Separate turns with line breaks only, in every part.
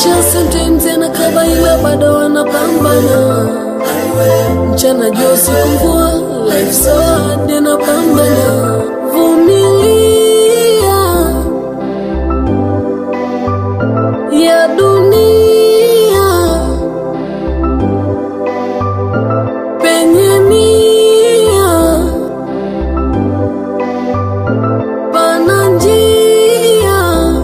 Maisha sometimes yanakaba ila bado wanapambana. Mchana jua usiku mvua, life so hard yanapambana. Vumilia ya dunia penye nia pana njia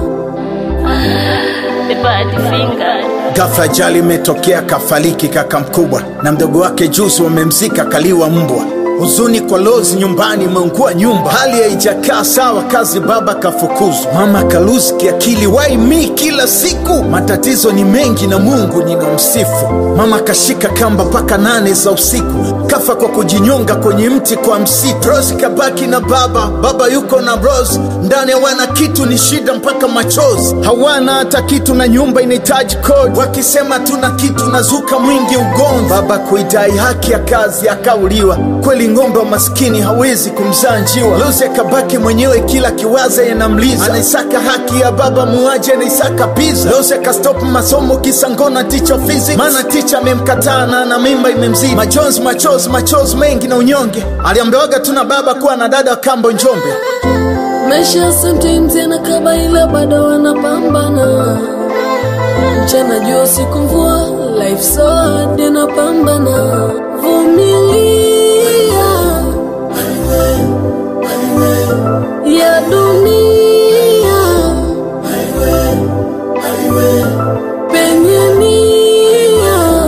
The bad finger.
Ghafla ajali imetokea, kafariki kaka mkubwa, na mdogo wake juzi wamemzika, kaliwa mbwa. Huzuni kwa Lozi nyumbani, imeungua nyumba, hali haijakaa sawa, kazi baba kafukuzwa, mama kaluzi kiakili, why me kila siku, matatizo ni mengi na Mungu ninamsifu. Mama kashika kamba mpaka nane za usiku, kafa kwa kujinyonga kwenye mti kwa msitu. Rose kabaki na baba, baba yuko na Rose, ndani hawana kitu, ni shida mpaka machozi, hawana hata kitu na nyumba inahitaji kodi, wakisema tuna kitu nazuka mwingi ugomvi. Baba kuidai haki ya kazi akauliwa, kweli ng'ombe wa maskini hawezi kumzaa njiwa. Lucy akabaki mwenyewe, kila kiwaza yanamliza, anaisaka haki ya baba muaji, anaisaka pizza. Lucy akastop masomo kisa ngona ticha physics, maana ticha amemkataa na ana mimba imemzidi. Majonzi, machozi, machozi mengi na unyonge, aliambiwaga tuna baba kuwa na dada wa kambo Njombe.
Maisha sometimes yanakaba ila bado wanapambana. Mchana jua usiku mvua, life so hard yanapambana. Vumilia ya dunia penye nia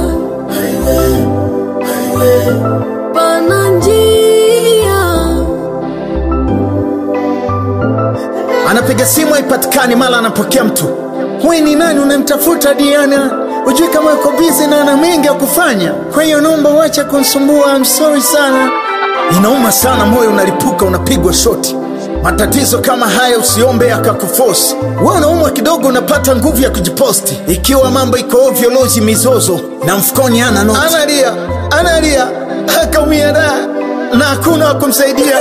pana njia
anapiga simu haipatikani, mara anapokea mtu, we ni nani unamtafuta Diana? Ujui kama yuko bizi na ana mengi ya kufanya, kwa hiyo naomba uache kunisumbua, I'm sorry sana. Inauma sana, moyo unalipuka, unapigwa shoti. Matatizo kama haya usiombe akakufosi. Wewe unaumwa kidogo, unapata nguvu ya kujiposti. Ikiwa mambo iko ovyo, lozi mizozo na mfukoni ana noti, analia analia, akaumia da na hakuna wa kumsaidia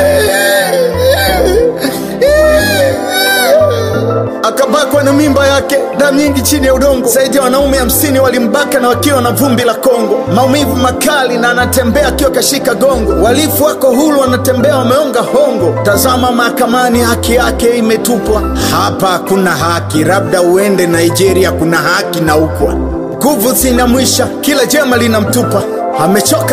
akabakwa na mimba yake, damu nyingi chini ya udongo. Zaidi ya wanaume hamsini walimbaka na wakiwa na vumbi la Kongo, maumivu makali na anatembea akiwa kashika gongo. Walifu wako huru, wanatembea wameonga hongo. Tazama mahakamani, haki yake imetupwa. Hapa hakuna haki, labda uende Nigeria, kuna haki na ukwa. Nguvu zinamwisha, kila jema linamtupa, amechoka